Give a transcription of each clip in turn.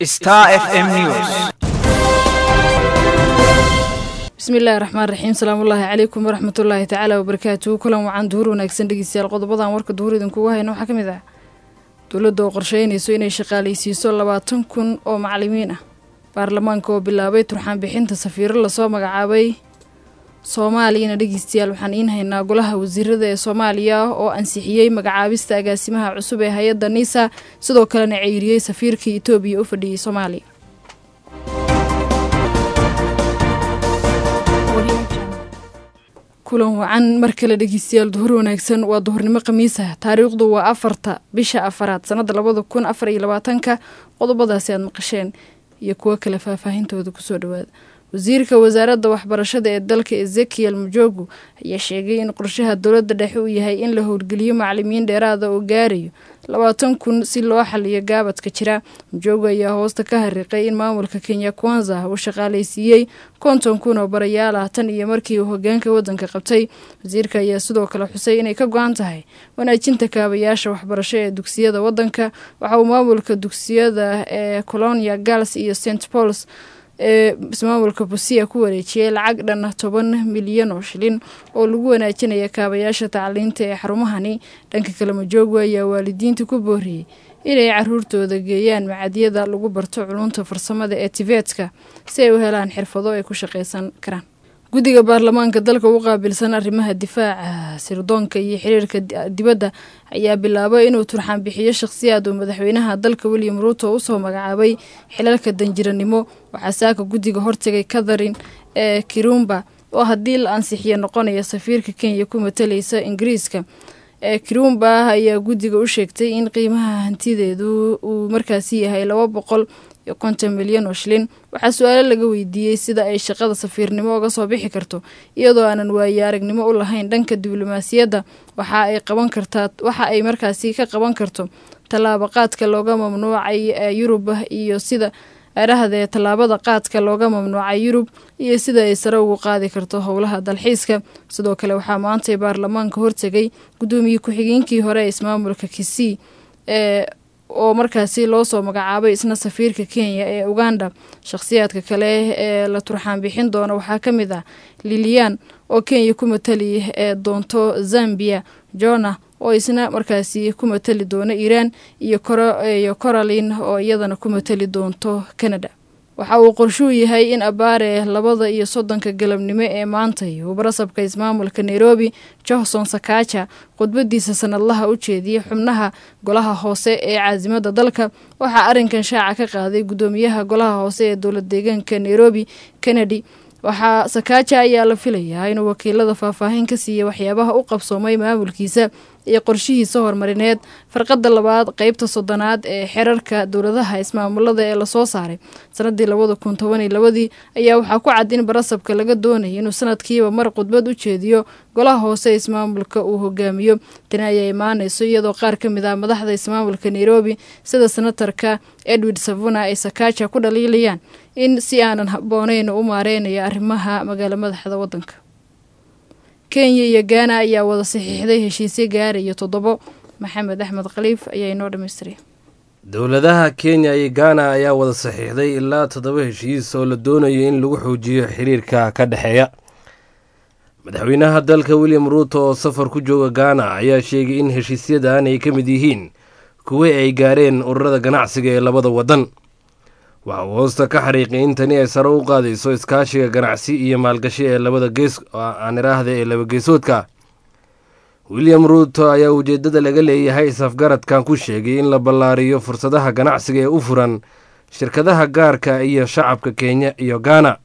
Star FM News. bismillahi raxmaan raxiim salaamullaahi calaykum waraxmatullaahi tacaala wabarakaatuhu kulan wacan duhur wanaagsan dhegeystayaal qodobadan warka duhur idinkugu hayna waxaa ka mid ah dowladda oo qorsheynayso inay shaqaalaysiiso labaatan kun oo macalimiin ah baarlamaanka oo bilaabay turxaan bixinta safiiro lasoo magacaabay soomaaliyana dhegeystayaal waxaan iin haynaa golaha wasiirada ee soomaaliya oo ansixiyey magacaabista agaasimaha cusub ee hay-adda niisa sidoo kalena ceyriyey safiirkii etoobiya u fadhiyey soomaaliya kulan wacan mar kale dhegeystayaal duhur wanaagsan waa duhurnimo khamiisa taariikhdu waa afarta bisha afaraad sanada labada kun afar iyo labaatanka qodobadaasi aad maqasheen iyo kuwo kale faahfaahintooda kusoo dhawaada wasiirka wasaaradda waxbarashada ee dalka ezekiel mujogu ayaa sheegay in qorshaha dowladda dhexe uu yahay in la howlgeliyo macalimiin dheeraada oo gaarayo labaatan kun si loo xaliyo gaabadka jira mujogu ayaa hoosta ka hariiqay in maamulka kenya kwanza uu shaqaalaysiiyey konton kun oo barayaal ah tan iyo markii uu hogaanka waddanka qabtay wasiirka ayaa sidoo kale xusay inay ka go-an tahay wanaajinta kaabayaasha waxbarasho ee dugsiyada waddanka waxa uu maamulka dugsiyada ee colonia gals iyo st pauls ee ismaamulka busia ku wareejiyey lacag dhan toban milyan oo shilin oo lagu wanaajinaya kaabayaasha tacliinta ee xarumahani dhanka kale majoogu ayaa waalidiinta ku booriyey inay caruurtooda geeyaan macadyada lagu barto culunta farsamada ee tibetka si ay u helaan xirfado ay ku shaqaysan karaan guddiga baarlamaanka dalka u qaabilsan arrimaha difaaca sirdoonka iyo xiriirka dibadda ayaa bilaabay inuu turxaan bixiyo shakhsiyaad uu madaxweynaha dalka william ruuto usoo magacaabay xilalka danjiranimo waxaa saaka guddiga hortegay katharin ee kirumba oo haddii la ansixiyo noqonaya safiirka kenya ku matalaysa ingiriiska ee kirumba ayaa guddiga u sheegtay in qiimaha hantideedu uu markaasi yahay laba boqol iyo konton milyan oo shilin waxaa su-aalo laga weydiiyey sida ay shaqada safiirnimo uga soo bixi karto iyadoo aanan waaye aragnimo u lahayn dhanka diblomaasiyadda waxa ay qaban kartaa waxa ay markaasi ka qaban karto tallaabo qaadka looga mamnuucay yurub iyo sida adhahdee tallaabada qaadka looga mamnuucay yurub iyo sida ay sare ugu qaadi karto howlaha dalxiiska sidoo kale waxaa maantay baarlamaanka hortegay guddoomiye ku-xigeenkii hore ee ismaamulka kisii ee oo markaasi loo soo magacaabay isna safiirka kenya ee uganda shakhsiyaadka kale ee la turxaan bixin doona waxaa ka mid ah lilian oo kenya ku matali ee doonto zambia jona oo isna markaasi ku matali doona iiraan iyo iyo coralin oo iyadana ku matali doonto canada waxa uu qorshuu yahay in abaare labada iyo soddonka galabnimo ee maantay uu barasabka ismaamulka nairobi johnson sakaja khudbadiisa sanadlaha u jeediyey xubnaha golaha hoose ee caasimada dalka waxaa arrinkan shaaca ka qaaday guddoomiyaha golaha hoose ee dowlad deegaanka nairobi kennedy waxaa sakaaja ayaa la filayaa inuu wakiilada faahfaahin ka siiya waxyaabaha u qabsoomay maamulkiisa iyo qorshihiisa horumarineed farqada labaad qeybta soddonaad ee xerarka dowladaha ismaamulada ee lasoo saaray sanadii labada kun toban iyo labadii ayaa waxaa ku cad in barasabka laga doonaya inuu sanadkiiba mar khudbad u jeediyo golaha hoose ismaamulka uu hogaamiyo tani ayaa imaanayso iyadoo qaar ka mid ah madaxda ismaamulka nairobi sida senatarka edward savuna ay sakaaja ku dhaliilayaan in si aanan habbooneyn u maareynaya arrimaha magaalo madaxda waddanka kenya iyo gaana ayaa wada saxiixday heshiisyo gaaraya toddobo maxamed axmed khaliif ayaa inoo dhammaystiray dowladaha kenya iyo gaana ayaa wada saxiixday ilaa toddoba heshiis oo la doonayo in lagu xoojiyo xiriirka ka dhexeeya madaxweynaha dalka william ruuto oo safar ku jooga gaana ayaa sheegay in heshiisyadan ay ka mid yihiin kuwii ay gaareen ururada ganacsiga ee labada waddan waxa uu hoosta ka xariiqay in tani ay sare u qaadayso iskaashiga ganacsi iyo maalgashi ee labada gees aan iraahda ee laba geesoodka william ruuto ayaa ujeeddada laga leeyahay isafgaradkan ku sheegay in la ballaariyo fursadaha ganacsiga ee u furan shirkadaha gaarka iyo shacabka kenya iyo gaana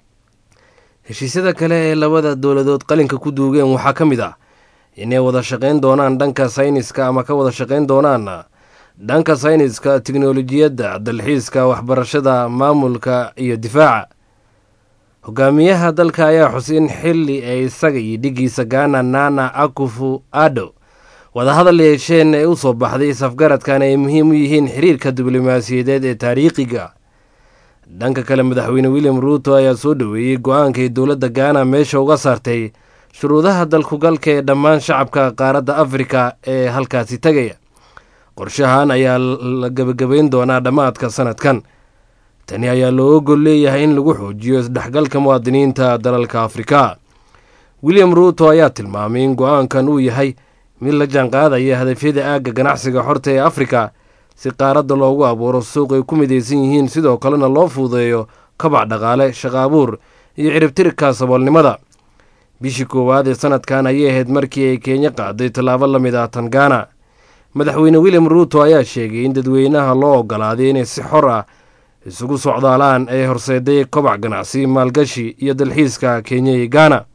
heshiisyada kale ee labada dowladood qalinka ku duugeen waxaa ka mid ah inay wada shaqayn doonaan dhanka sayniska ama ka wada shaqayn doonaan dhanka sayniska tiknolojiyadda dalxiiska waxbarashada maamulka iyo difaaca hogaamiyaha dalka ayaa xusay in xili ay isaga iyo dhigiisa gaana nana akufu ado wadahadal yeesheen ee u soo baxday isafgaradkan ay muhiim u yihiin xiriirka diblomaasiyadeed ee taariikhiga dhanka kale madaxweyne william ruuto ayaa soo dhoweeyey go-aankay dowladda gaana meesha uga saartay shuruudaha dalkugalka ee dhammaan shacabka qaaradda afrika ee halkaasi tegaya qorshahan ayaa la gebagabayn doonaa dhammaadka sanadkan tani ayaa loo ogol leeyahay in lagu xoojiyo isdhexgalka muwaadiniinta dalalka afrika william ruuto ayaa tilmaamay in go-aankan uu yahay mid la jaanqaadaya hadafyada aagga ganacsiga xorta ee afrika si qaaradda loogu abuuro suuq ay ku midaysan yihiin sidoo kalena loo fuudeeyo kabac dhaqaale shaqa abuur iyo ciribtirka saboolnimada bishii koowaad ee sanadkan ayay ahayd markii ay kenya qaaday tallaabo la mid ah tangana madaxweyne william ruuto ayaa sheegay in dadweynaha loo ogolaaday inay si xor ah isugu socdaalaan ee horseeday kobac ganacsi maalgashi iyo dalxiiska kenya iyo gaana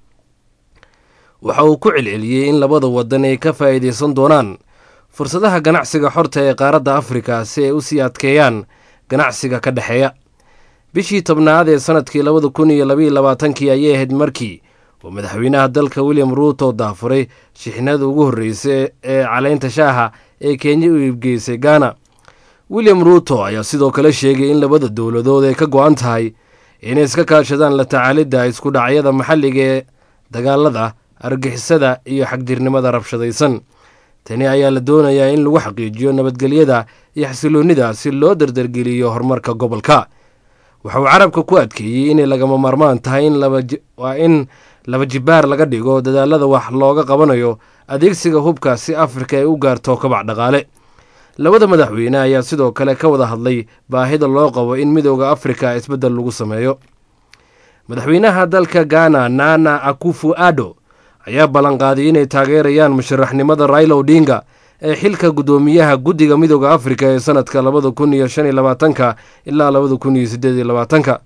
waxa uu ku celceliyey in labada wadan ay ka faa'iidaysan doonaan fursadaha ganacsiga xorta ee qaaradda afrika si ay u sii adkeeyaan ganacsiga ka dhexeeya bishii tobnaad ee sanadkii labada kun iyo labaiyo labaatankii ayay ahayd markii uu madaxweynaha dalka william ruuto daafuray shixnada ugu horreysay ee caleynta shaaha ee kenya u iibgeysay gaana william ruuto ayaa sidoo kale sheegay in labada dowladood ay ka go-an tahay inay iska kaashadaan la tacaalidda isku dhacyada maxalliga ee dagaalada argixisada iyo xagjirnimada rabshadaysan tani ayaa la doonayaa in lagu xaqiijiyo nabadgelyada iyo xasiloonnida si loo dardargeliyo horumarka gobolka waxa uu carabka ku adkeeyey inay lagama maarmaan tahay waa in laba jibaar laga dhigo dadaalada wax looga qabanayo adeegsiga hubka si afrika ay u gaarto kabac dhaqaale labada madaxweyne ayaa sidoo kale ka wada hadlay baahida loo qabo in midooda afrika isbeddel lagu sameeyo madaxweynaha dalka ghana nana akufu ado ayaa ballanqaaday inay taageerayaan musharaxnimada raila odinga ee xilka guddoomiyaha guddiga midooda afrika ee sanadka labada kun iyo shan iyo labaatanka ilaa labada kun iyo siddeed iyo labaatanka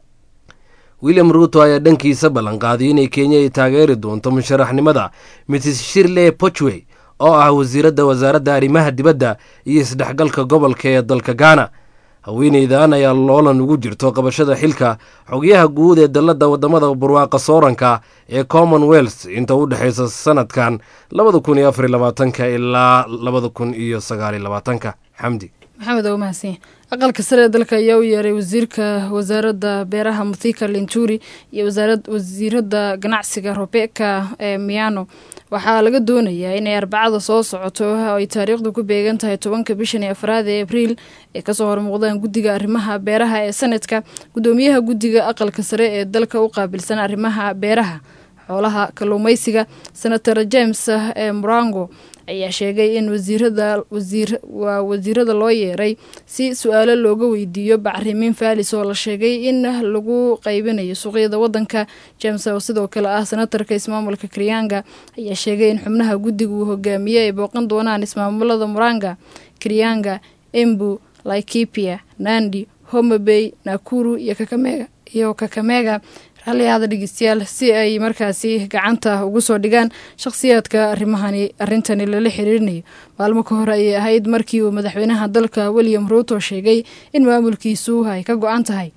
william ruuto ayaa dhankiisa ballanqaaday inay kenya ay taageeri doonto musharaxnimada mrs shirley pochwey oo ah wasiiradda wasaaradda arrimaha dibadda iyo isdhexgalka gobolka ee dalka ghana haweeneydan ayaa loolan ugu jirto qabashada xilka xogyaha guud ee dalladda waddamada barwaaqa sooranka ee commonwealth inta u dhexaysa sanadkan labada kun iyo afariy labaatanka ilaa labada kun iyo sagaaliy labaatanka xamdi maxamed oo mahadsan aqalka sare ee dalka ayaa u yeeray wasiirka wasaaradda beeraha muthika linturi iyo wasiiradda ganacsiga robeka ee miano waxaa laga doonayaa inay arbacada soo socoto oo ay taariikhdu ku beegan tahay tobanka bishan iyo afraad ee abriil ay kasoo hormuuqdaan guddiga arrimaha beeraha ee sanadka guddoomiyaha guddiga aqalka sare ee dalka u qaabilsan arrimaha beeraha xoolaha kalluumeysiga senator james ee murango ayaa sheegay in wasiirada waa wasiirada loo yeeray si su-aalo looga weydiiyo bacrimiin faalis oo la sheegay in lagu qaybinayo suuqyada wadanka james oo sidoo kale ah senatarka ismaamulka kriyaanga ayaa sheegay in xubnaha guddiga uu hogaamiye ay booqan doonaan ismaamulada muranga kriyaanga embu laikipia nandi homabey nakuru iyo kakamega iyo kakamega raalliyaada dhegeystayaal si ay markaasi gacanta ugu soo dhigaan shakhsiyaadka arrimahani arrintani lala xiriirinayo maalmo ka hore ayay ahayd markii uu madaxweynaha dalka william ruuto sheegay in maamulkiisu ay ka go-an tahay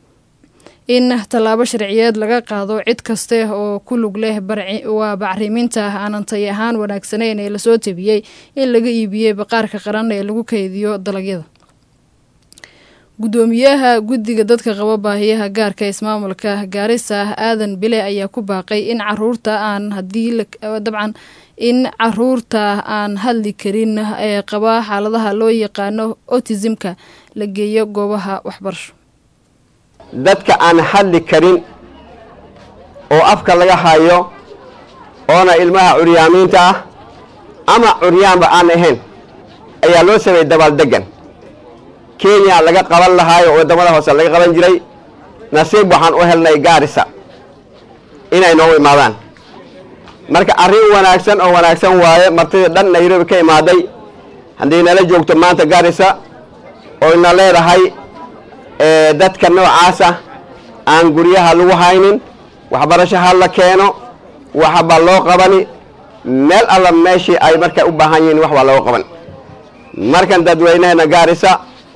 in tallaabo sharciyeed laga qaado cid kaste oo ku lug leh waa bacriminta aanan tay ahaan wanaagsanayn ee lasoo tabiyey in laga iibiyey baqaarka qaran ee lagu kaydiyo dalagyada guddoomiyaha guddiga dadka qaba baahiyaha gaarka ismaamulka gaarisa aadan bile ayaa ku baaqay in caruurta aan hadii dabcan in caruurta aan hadli karin ee qaba xaaladaha loo yaqaano otisimka la geeyo goobaha waxbarasho dadka aan hadli karin oo afka laga hayo oona ilmaha curyaamiinta ah ama curyaanba aan ahayn ayaa loo sameeyey dabaaldegan kenya laga qaban lahaayo waddamada hoose laga qaban jiray nasiib waxaan u helnay gaarisa inay noogu imaadaan marka arrin wanaagsan oo wanaagsan waaye martidii dhan nairobi ka imaaday haddii nala joogto maanta gaarisa oo ina leedahay dadka noocaasa aan guryaha lagu haynin waxbarasho ha la keeno waxbaa loo qabani meel alla meeshii ay markay u baahan yihiin wax baa looga qaban markan dadweynaheena gaarisa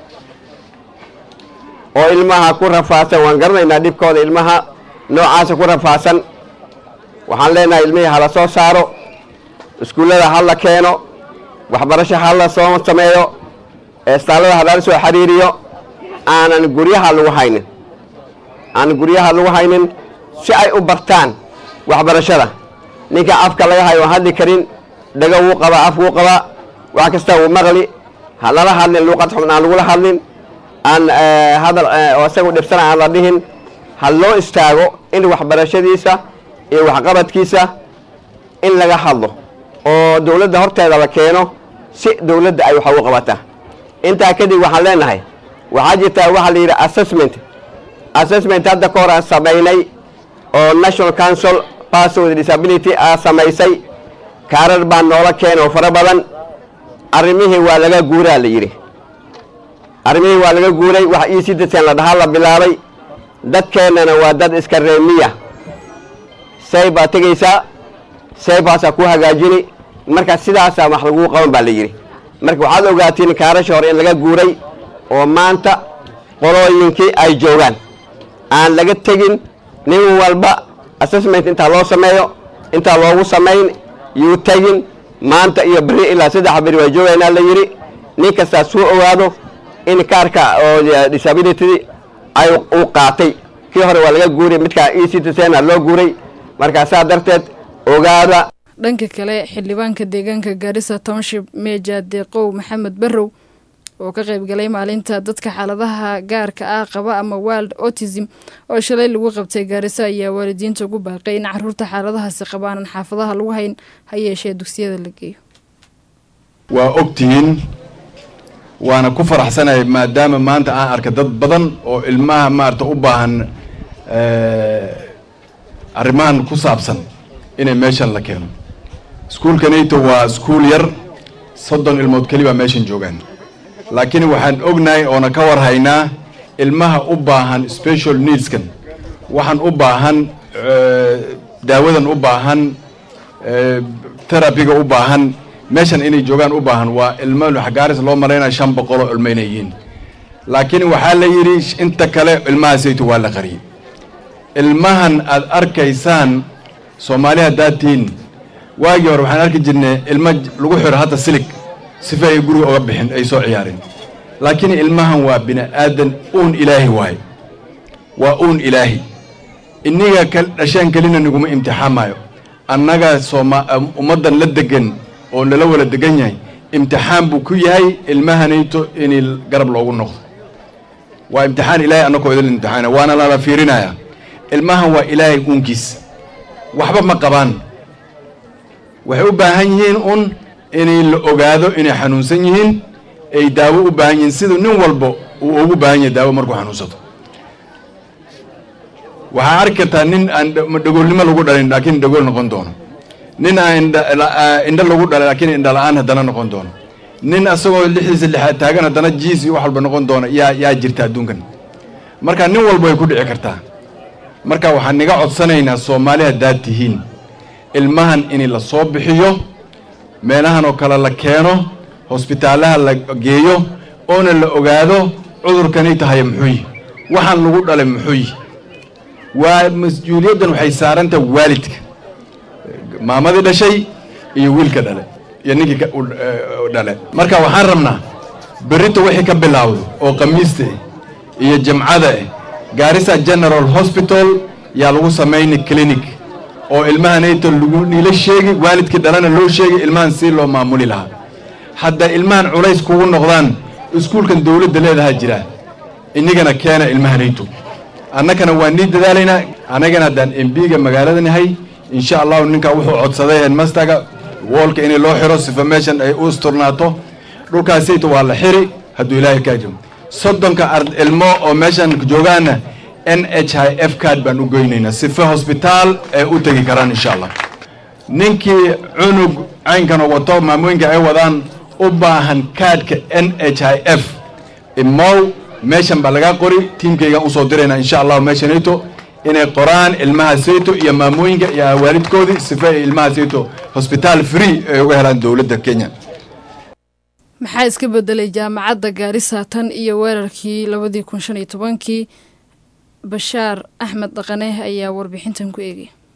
oo ilmaha ku rafaadsan waan garanaynaa dhibkooda ilmaha noocaasa ku rafaadsan waxaan leenahay ilmihii hala soo saaro iskuullada ha la keeno waxbarasho ha la soo sameeyo eestaalada ha lala soo xiriiriyo aanan guryaha lagu haynin aanan guryaha lagu haynin si ay u bartaan waxbarashada ninka afka laga hayo aan hadli karin dhago wuu qabaa af wuu qabaa wax kasta wuu maqli ha lala hadlin luuqad xubn aan lagula hadlin aan hadal oo isagu dhibsana aan la dhihin ha loo istaago in waxbarashadiisa iyo waxqabadkiisa in laga hadlo oo dowladda horteeda la keeno si dowladda ay wax ugu qabataa intaa kadib waxaan leenahay waxaa jirtaa waxaa la yidhi assessment assessment hadda ka hor aan samaynay oo national council person with disability aa samaysay kaarar baa noola keena oo fara badan arrimihii waa laga guuraa la yidhi arrimihii waa laga guuray wax io citizen la dhahaa la bilaabay dadkeennana waa dad iska reemiya say baa tegaysaa saybaasaa ku hagaajini marka sidaasaa wax laguu qaban baa la yidhi marka waxaad ogaatiin kaarasha hore in laga guuray oo maanta qolooyinkii ay joogaan aan laga tegin nin walba assessment intaa loo sameeyo intaa loogu samayn yuu tegin maanta iyo beri ilaa saddex beri waa joogaynaa la yidhi nin kastaa suu ogaado in kaarka oo disability ay uu qaatay kii hore waa laga guuray midkaa e citizen loo guuray markaa saa darteed ogaada dhanka kale xildhibaanka deegaanka gaarisa township meja deeqow maxamed barrow oo ka qaybgalay maalinta dadka xaaladaha gaarka ah qaba ama wild autism oo shalay lagu qabtay gaarisa ayaa waalidiinta ugu baaqay in caruurta xaaladahaasi qabaanan xaafadaha lagu hayn ha yeeshee dugsiyada la geeyo waa ogtihiin waana ku faraxsanahay maadaama maanta aan arkay dad badan oo ilmaha maarata u baahan arrimahan ku saabsan inay meeshan la keeno iskuulkanayto waa iskuul yar soddon ilmood keli baa meeshan joogaan laakiin waxaan ognahay oona ka war haynaa ilmaha u baahan special needskan waxaan u baahan daawadan u baahan terabiga u baahan meeshan inay joogaan u baahan waa ilmo xagaaris loo malaynaya shan boqoloo ilmo inay yihiin laakiin waxaa la yidhi inta kale ilmahaasayto waa la qariyey ilmahan aad arkaysaan soomaali haddaad tihiin waagii hore waxaan arki jirnay ilmo lagu xiro hadda silig sifa ay guriga oga bixin ay soo ciyaareen laakiin ilmahan waa bini aadan uun ilaahi waaye waa uun ilaahi inniga ka dhasheen kelina naguma imtixaamaayo annaga sooma ummaddan la degan oo lala wala degan yahay imtixaan buu ku yahay ilmahanayto in garab loogu noqdo waa imtixaan ilaahay annakoo idin imtixaana waana lala fiirinayaa ilmahan waa ilaahay uunkiis waxba ma qabaan waxay u baahan yihiin un inay la ogaado inay xanuunsan yihiin ay daawo u baahan yihiin siduu nin walba uu ugu baahan yahay daawo markuu xanuunsato waxaa arki kartaa nin aan dhagoolnimo lagu dhalin laakiin dhagool noqon doono nin aan indho lagu dhalay laakiin indha la-aan haddana noqon doono nin asagoo lixiisa lixaad taagan haddana jiis iyo wax walba noqon doona yaa yaa jirta adduunkan marka nin walba way ku dhici kartaa marka waxaan niga codsanaynaa soomaali haddaad tihiin ilmahan in la soo bixiyo meelahan oo kale la keeno hosbitaalaha la geeyo oona la ogaado cudurkanay tahay muxuu yihi waxaan lagu dhalay muxuu yihi waa mas-uuliyaddan waxay saarantaha waalidka maamadii dhashay iyo wiilka dhale iyo ninkii dhale marka waxaan rabnaa berrito wixii ka bilaawdo oo khamiista ah iyo jimcada ah gaarisa general hospital yaa lagu samayni clinic oo ilmahanayto lagu niila sheegi waalidkii dhalana loo sheegi ilmahan si loo maamuli lahaa hadda ilmahan culays kugu noqdaan iskuulkan dowladda leedahaa jira inigana keena ilmahanayto annakana waa nii dadaalaynaa annagana haddaan embiga magaalada nahay insha allahu ninkaa wuxuu codsaday headmasterga woolka in loo xiro sifa meeshan ay u isturnaato dhulkaasayto waa la xiri hadduu ilaahay kaa jiro soddonka ilmo oo meeshan joogaana n h i f card baan u goynaynaa sifa hosbitaal ay u tegi karaan insha allah ninkii cunug caynkanoo wato maamooyinka ay wadaan u baahan kaadhka n h i f imow meeshan baa lagaa qori tiimkaygaan usoo diraynaa insha allahu meeshanayto inay qoraan ilmaha sayto iyo maamooyinka iyo waalidkoodii sifa ay ilmaha sayto hosbitaal free ay uga helaan dowladda kenya maxaa iska bedelay jaamacadda gaarisa tan iyo weerarkii labadii kun shan iyo tobankii bashaar axmed dhaqane ayaa warbixintan ku eegay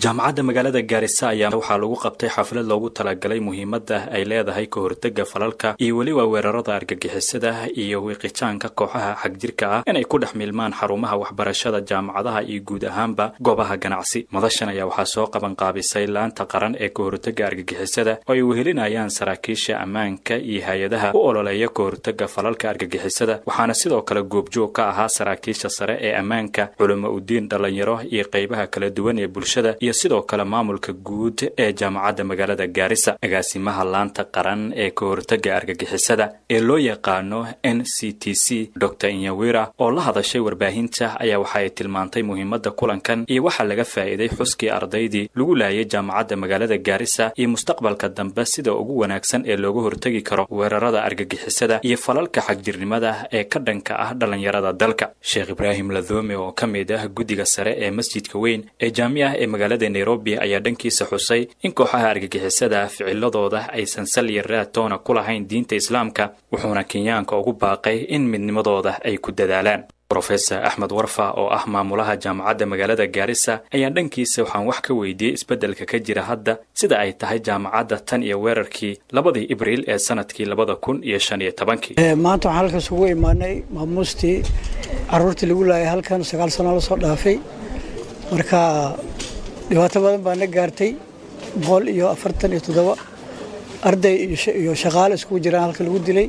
jaamacadda magaalada gaarisa ayaa waxaa lagu qabtay xaflad loogu talagalay muhiimadda ay leedahay ka hortega falalka iyo weliba weerarada argagixisada iyo wiiqitaanka kooxaha xagjirka ah inay ku dhex milmaan xarumaha waxbarashada jaamacadaha iyo guud ahaanba goobaha ganacsi madashan ayaa waxaa soo qabanqaabisay laanta qaran ee ka hortega argagixisada oo ay wehelinayaan saraakiisha ammaanka iyo hay-adaha u ololeeya ka hortega falalka argagixisada waxaana sidoo kale goobjoog ka ahaa saraakiisha sare ee ammaanka culimo udiin dhallinyaro iyo qaybaha kala duwan ee bulshada iyo sidoo kale maamulka guud ee jaamacadda magaalada gaarisa agaasimaha laanta qaran ee ka hortega argagixisada ee loo yaqaano n c t c dor inyawira oo la hadashay warbaahinta ayaa waxa ay tilmaantay muhiimadda kulankan iyo waxaa laga faa'iiday xuskii ardaydii lagu laayay jaamacadda magaalada gaarisa iyo mustaqbalka dambe sida ugu wanaagsan ee looga hortegi karo weerarada argagixisada iyo falalka xagjirnimada ee ka dhanka ah dhallinyarada dalka sheekh ibraahim ladome oo ka mid ah guddiga sare ee masjidka weyn ee jaamiah ee magaalada nairobi ayaa dhankiisa xusay in kooxaha argagixisada ficiladooda aysan sal iyo raatoona ku lahayn diinta islaamka wuxuuna kenyaanka ugu baaqay in midnimadooda ay ku dadaalaan rofesor axmed warfa oo ah maamulaha jaamacadda magaalada gaarisa ayaa dhankiisa waxaan wax ka weydiiyey isbeddelka ka jira hadda sida ay tahay jaamacadda tan iyo weerarkii labadii ibriil ee sanadkii labada kun iyo shan iyo tobankii maanta waxaan halkaas ugu imaanay maamuustii caruurtii lagu laayay halkan sagaal sano lasoo dhaafay marka dhibaato badan baa na gaartay boqol iyo afartan iyo toddoba arday iyo shaqaale iskugu jiraan halka lagu dilay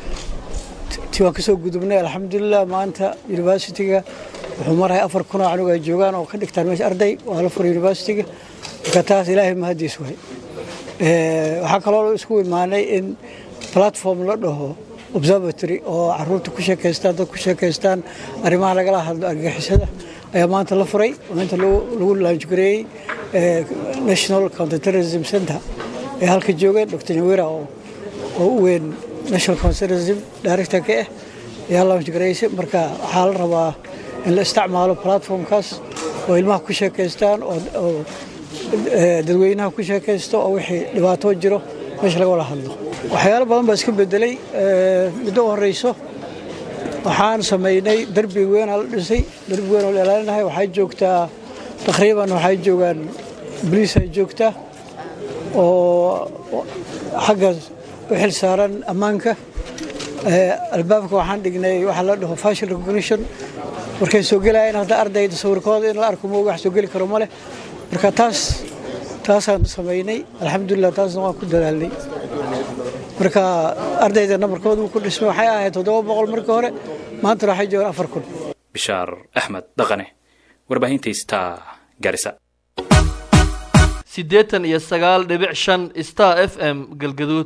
ti waan kasoo gudubnay alxamdulilah maanta universityga wuxuu marahay afar kun oo canug ay joogaan oo ka dhigtaan meesha arday waa la furay universityga marka taas ilaahay mahadiis waay waxaa kaloo isku imaanay in platform la dhaho observatory oo caruurta ku sheekaystaan dad ku sheekaystaan arrimaha lagala hadlo argagixisada ayaa maanta la furay oo inta lagu laanjgareeyey national counterterrorism center ee halka joogeen dr nyawira oo u weyn national counterterrorism directorka ah ayaa laanjgareysay marka waxaa la rabaa in la isticmaalo platformkaas oo ilmaha ku sheekaystaan oo dadweynaha ku sheekaysto oo wixii dhibaato jiro meesha laga wada hadlo waxyaalo badan baa iska bedelay middo u horeyso waxaan samaynay darbi weynaa la dhisay darbi weyn oo la ilaalinahay waxay joogtaa taqriiban waxay joogaan boliis ay joogtaa oo xagga u xil saaran ammaanka albaabka waxaan dhignay waxaa la dhaho fashion recognition markay soo gelayaan hadda ardayda sawirkooda in la arko mooga wax soo geli karo ma leh marka taas taasaan samaynay alxamdulilah taasna waan ku dadaalnay marka ardayda nabarkooda uu ku dhismay waxay ahayd toddoba boqol markii hore maantana waxay joogaan afar kun bishaar axmed dhaqane warbaahinta star garisa siddeetan iyo sagaal dhibic shan star f m galgaduud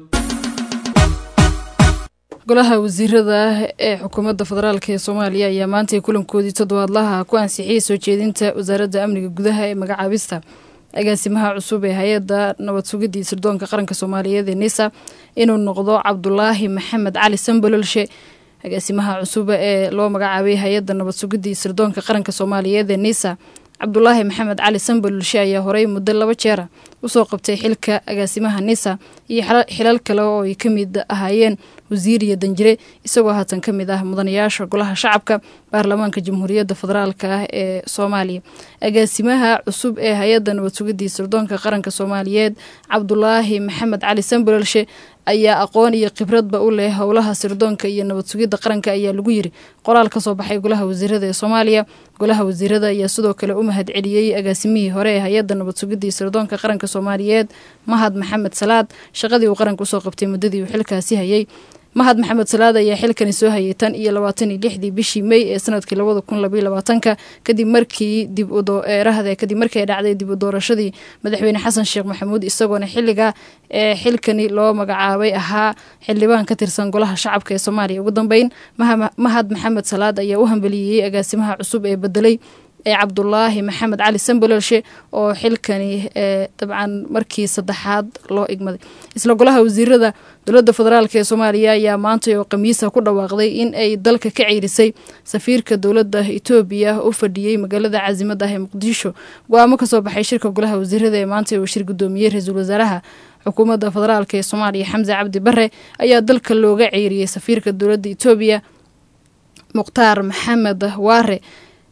golaha wasiirada ee xukuumadda federaalk ee soomaaliya ayaa maantay kulankoodii toddobaadlaha ku ansixiyey soo jeedinta wasaaradda amniga gudaha ee magacaabista agaasimaha cusub ee hay-adda nabad sugidii sirdoonka qaranka soomaaliyeed ee nisa inuu noqdo cabdulaahi maxamed cali sambololshe agaasimaha cusub ee loo magacaabay hay-adda nabad sugidii sirdoonka qaranka soomaaliyeed ee nisa cabdulaahi maxamed cali sambololshe ayaa horey muddo laba jeera usoo qabtay xilka agaasimaha nisa iyo xilal kale oo ay ka mid ahaayeen wasiir iyo danjire isagoo haatan ka mid ah mudanayaasha golaha shacabka baarlamaanka jamhuuriyadda federaalk ah ee soomaaliya agaasimaha cusub ee hay-adda nabad sugidii sirdoonka qaranka soomaaliyeed cabdulaahi maxamed cali sambololshe ayaa aqoon iyo khibradba u leh howlaha sirdoonka iyo nabad sugidda qaranka ayaa lagu yiri qoraal kasoo baxay golaha wasiirada ee soomaaliya golaha wasiirada ayaa sidoo kale u mahad celiyey agaasimihii hore ee hay-adda nabad sugidii sirdoonka qaranka soomaaliyeed mahad maxamed salaad shaqadii uu qaranka usoo qabtay muddadii uu xilkaasi hayay mahad maxamed salaad ayaa xilkani soo hayay tan iyo labaatan iyo lixdii bishii mey ee sanadkii labada kun labaiyo labaatanka kadib markii dib udoerahda kadib markii ay dhacday dib u doorashadii madaxweyne xasan sheekh maxamuud isagoona xiliga ee xilkani loo magacaabay ahaa xildhibaan ka tirsan golaha shacabka ee soomaaliya ugu dambeyn mahad maxamed salaad ayaa u hambeliyeyey agaasimaha cusub ee bedelay ee cabdulaahi maxamed cali sambololshe oo xilkani ee dabcan markii saddexaad loo igmaday isla golaha wasiirada dowladda federaalk ee soomaaliya ayaa maantay oo khamiisa ku dhawaaqday in ay dalka ka ceyrisay safiirka dowladda etoobiya u fadhiyey magaalada caasimada ah ee muqdisho go-aamo kasoo baxay shirka golaha wasiirada ee maantay oo shir gudoomiyey ra-iisul wasaaraha xukuumadda federaalk ee soomaaliya xamse cabdi bare ayaa dalka looga ceyriyey safiirka dowladda etoobiya mukhtaar maxamed waare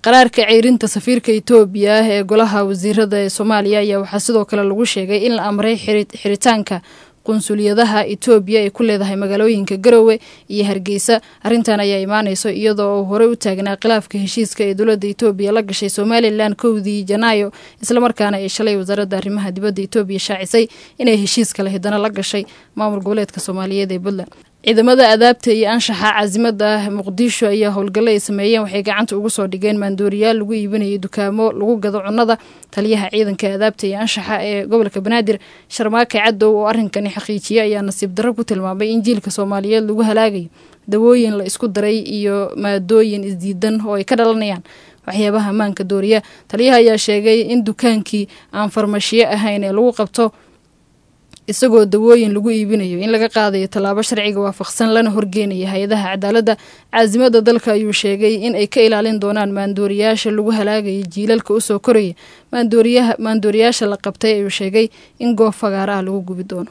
qaraarka ceyrinta safiirka etoobiya ah ee golaha wasiirada ee soomaaliya ayaa waxaa sidoo kale lagu sheegay in la amray xiritaanka qunsuliyadaha etoobiya ay ku leedahay magaalooyinka garowe iyo hargeysa arrintan ayaa imaaneyso iyadoo uu horey u taagnaa khilaafka heshiiska ee dowladda etoobiya la gashay somalilan kowdii janaayo islamarkaana ay shalay wasaaradda arrimaha dibadda etoobiya shaacisay inay heshiis kale hidano la gashay maamul goboleedka soomaaliyeed ee puntland ciidamada adaabta iyo anshaxa caasimada ah muqdisho ayaa howlgallo ay sameeyeen waxay gacanta ugu soo dhigeen maandooriyaal lagu iibinayay dukaamo lagu gado cunnada taliyaha ciidanka adaabta iyo anshaxa ee gobolka banaadir sharmaake cadow oo arrinkani xaqiijiyay ayaa nasiib darro ku tilmaamay in jiilka soomaaliyeed lagu halaagayo dawooyin la isku daray iyo maadooyin isdiidan oo ay ka dhalanayaan waxyaabaha ammaanka dooriya taliyaha ayaa sheegay in dukaankii aan farmashiyo ahayn ee lagu qabto isagoo dawooyin lagu iibinayo in laga qaadayo tallaabo sharciga waafaqsan lana horgeenaya hay-adaha cadaaladda caasimada dalka ayuu sheegay in ay ka ilaalin doonaan maandooriyaasha lagu halaagaya jiilalka usoo koraya maandooriyaasha la qabtay ayuu sheegay in goob fagaara ah lagu gubi doono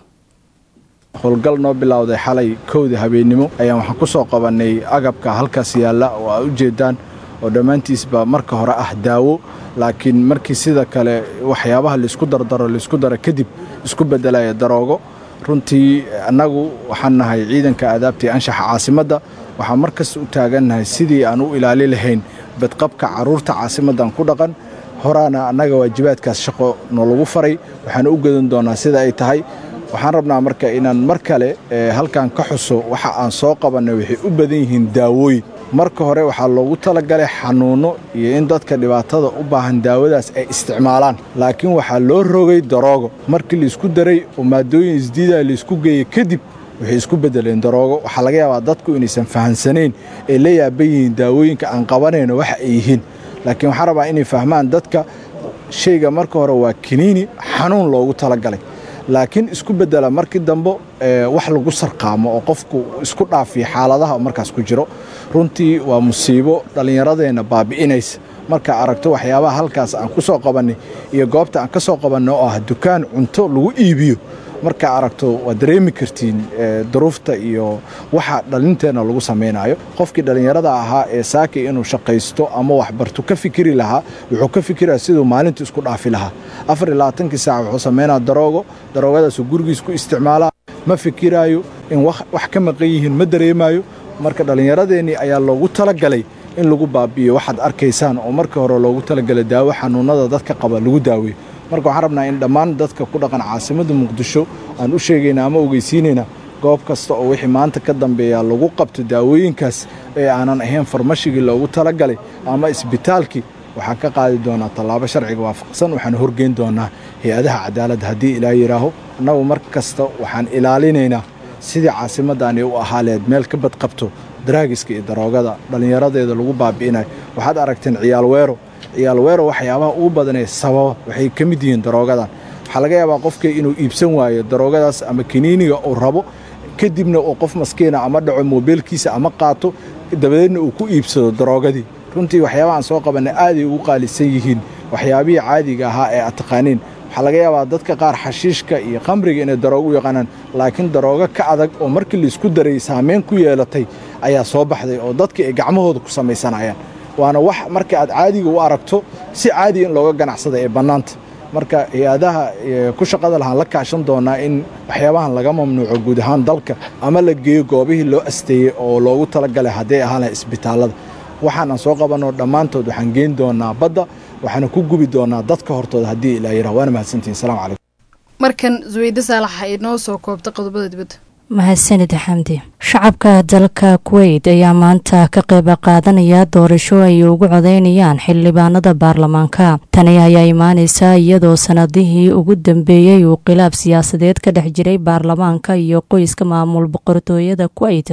howlgal noo bilowday xalay kowda habeennimo ayaan waxaan ku soo qabannay agabka halkaas yaalla oo aa u jeedaan oo dhammaantiisba marka hore ah daawo laakiin markii sida kale waxyaabaha laisku dardaro laisku daro kadib isku beddelaya daroogo runtii annagu waxaan nahay ciidanka aadaabta iyo anshaxa caasimadda waxaan mar kasta u taagannahay sidii aan u ilaali lahayn badqabka carruurta caasimaddan ku dhaqan horaana annaga waajibaadkaas shaqo noolagu faray waxaan u gedan doonnaa sida ay tahay waxaan rabnaa marka inaan mar kale halkan ka xuso waxa aan soo qabannay waxay u badan yihiin daawooyin marka hore waxaa loogu talagalay xanuunno iyo in dadka dhibaatada u baahan daawadaas ay isticmaalaan laakiin waxaa loo rogay daroogo markii laisku daray oo maadooyin isdiidaa laisku geeyey kadib waxay isku beddeleen daroogo waxaa laga yaabaa dadku inaysan fahamsanayn ay la yaaban yihiin daawooyinka aan qabanayno waxa ay yihiin laakiin waxaan rabaa inay fahmaan dadka shayga marka hore waa kiniini xanuun loogu talagalay laakiin isku beddela markii dambe wax lagu sarqaamo oo qofku isku dhaafiya xaaladaha markaas ku jiro runtii waa musiibo dhallinyaradeenna baabi'inaysa markaa aragto waxyaabaha halkaas aan ku soo qabannay iyo goobta aan ka soo qabanno oo ah dukaan cunto lagu iibiyo markaa aragto waad dareemi kartiin duruufta iyo waxa dhalinteenna lagu samaynayo qofkii dhallinyarada ahaa ee saaki inuu shaqaysto ama waxbarto ka fikiri lahaa wuxuu ka fikiraya siduu maalintu isku dhaafi lahaa afar iyo labaatankii saac wuxuu samaynaa daroogo daroogadaasuu gurigiis ku isticmaalaa ma fikiraayo in wax ka maqan yihiin ma dareemaayo marka dhallinyaradeennii ayaa loogu talagalay in lagu baabi'iyo waxaad arkaysaan oo markii hore loogu talagalay daawo xanuunnada dadka qaba lagu daaweeyo marka waxaan rabnaa in dhammaan dadka ku dhaqan caasimadda muqdisho aan u sheegayna ama ogeysiinayna goob kasta oo wixii maanta ka dambeeya lagu qabto daawooyinkaas ee aanan ahayn farmashigii loogu talagalay ama isbitaalkii waxaan ka qaadi doonaa tallaabo sharciga waafaqsan waxaan horgeyn doonaa hay-adaha cadaaladda haddii ilaa yidhaaho annagu mar kasta waxaan ilaalinaynaa sidii caasimaddaani u ahaa leed meel ka badqabto daraagiska iyo daroogada dhallinyaradeeda lagu baabi'inayo waxaad aragteen ciyaal weero ciyaal weero waxyaabaha ugu badanee sababa waxay ka mid yihiin daroogadan waxaa laga yaabaa qofkii inuu iibsan waayo daroogadaas ama kiniiniga uu rabo kadibna uu qof maskiina ama dhaco moobeelkiisa ama qaato dabadeedna uu ku iibsado daroogadii runtii waxyaabaha aan soo qabannay aaday ugu qaalisan yihiin waxyaabihii caadiga ahaa ee aad taqaaniin waxaa laga yaabaa dadka qaar xashiishka iyo khamriga inay daroogo u yaqaanaan laakiin daroogo ka adag oo markii laisku daray saamayn ku yeelatay ayaa soo baxday oo dadkii ay gacmahooda ku samaysanayaan waana wax marka aad caadiga u aragto si caadiga in looga ganacsada ee bannaanta marka hay-adaha ku shaqada lahaan la kaashan doonaa in waxyaabahan laga mamnuuco guud ahaan dalka ama la geeyo goobihii loo asteeyey oo loogu talagalay hadday ahaan lahay isbitaallada waxaan aan soo qabanno dhammaantood waxaan geyn doonaa badda waxaana ku gubi doonaa dadka hortooda haddii ilaa yirah waana mahadsantihin salamu calaykum markan zuweyde saalax ay noo soo koobta qodobada dibadda mahadsanid xamdi shacabka dalka kuweyt ayaa maanta ka qayb qaadanaya doorasho ay ugu codeynayaan xildhibaanada baarlamaanka tani ayaa imaaneysa iyadoo sanadihii ugu dambeeyey uu khilaaf siyaasadeed ka dhex jiray baarlamaanka iyo qoyska maamul boqortooyada kuweyt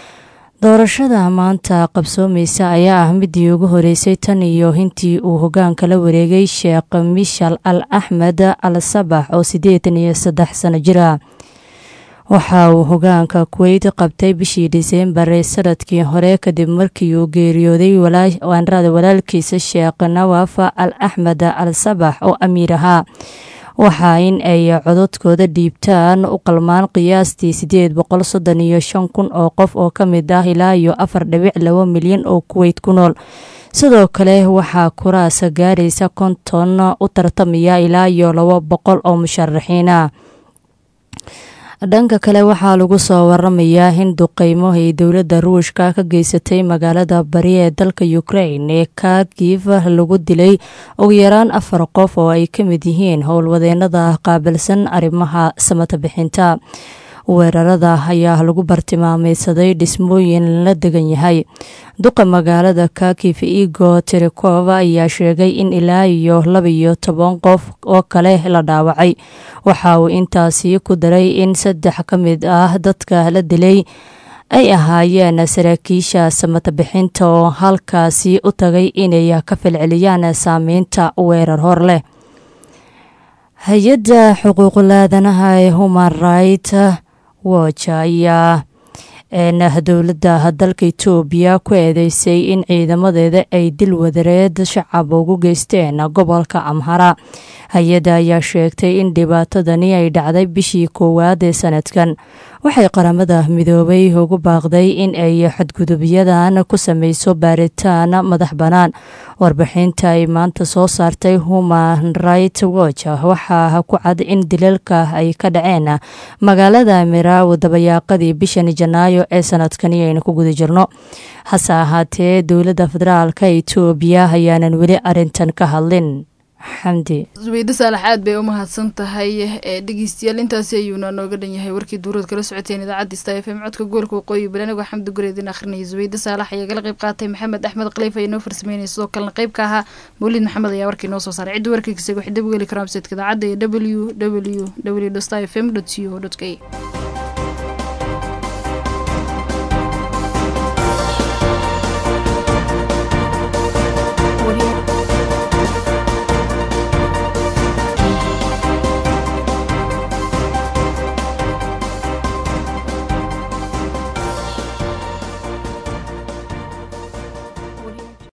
doorashada maanta qabsoomeysa ayaa ah midii ugu horeysay tan iyo intii uu hogaanka la wareegay sheekh mishal al axmed al sabax oo siddeetan iyo saddex sano jira waxa uu hogaanka kuweyt qabtay bishii diseembar ee sanadkii hore kadib markii uu geeriyooday waanrada walaalkiisa sheekh nawaf al axmed al sabax oo amiir ahaa waxaa in ay cododkooda dhiibtaan u qalmaan qiyaastii sideed boqol soddon iyo shan kun oo qof oo ka mid ah ilaa iyo afar dhibic laba milyan oo kuweyt ku nool sidoo kale waxaa kuraasa gaaraysa konton u tartamaya ilaa iyo laba boqol oo musharaxiina dhanka kale waxaa lagu soo waramayaa in duqeymo ay dowladda ruushka ka geysatay magaalada bari ee dalka ukrain ee kagiv lagu dilay ugu yaraan afar qof oo ay ka mid yihiin howlwadeenada qaabilsan arrimaha samata bixinta weerarada ayaa lagu bartilmaameysaday dhismooyin la degan yahay duqa magaalada kakif igo terikov ayaa sheegay in ilaa iyo laba iyo toban qof oo kale la dhaawacay waxa uu intaasi ku daray in saddex ka mid ah dadka la dilay ay ahaayeen saraakiisha samata bixinta oo halkaasi u tagay inay ka falceliyaan saameynta weerar hor leh hay-adda xuquuqulaadanaha ee human right watch ayaa dowladda dalka etoobiya ku eedeysay in ciidamadeeda ay dil wadareed shacab ugu geysteen gobolka amhara hay-adda ayaa sheegtay in dhibaatadani ay dhacday bishii koowaad ee sanadkan waxay qaramada midoobay ugu baaqday in ay xadgudubyadan ku sameyso baaritaan madax bannaan warbixinta ay maanta soo saartay human right watch waxaa ku cad in dilalka ay ka dhaceen magaalada miraaw dabayaaqadii bishan janaayo ee sanadkani aynu ku guda jirno hase ahaatee dowladda federaalka etoobiya ayaanan weli arintan ka hadlin xamdi zubaydo saalax aad bay u mahadsan tahay ee dhegeystayaal intaasi ayuuna nooga dhan yahay warkii duurad kala socoteen idaacadda sta f m codka gobolka waqooyi bari anigoo xamdi gureedin akhrinaya zubaydo saalax ayaa gala qayb qaatay maxamed axmed khaliif ayaa noo farsameynaya sidoo kalena qayb ka ahaa mawlid maxamed ayaa warkii noo soo saaray cidda warkayga isaga waxay dib u geli karaan websaytka idaacadda ee w w w sta f m co k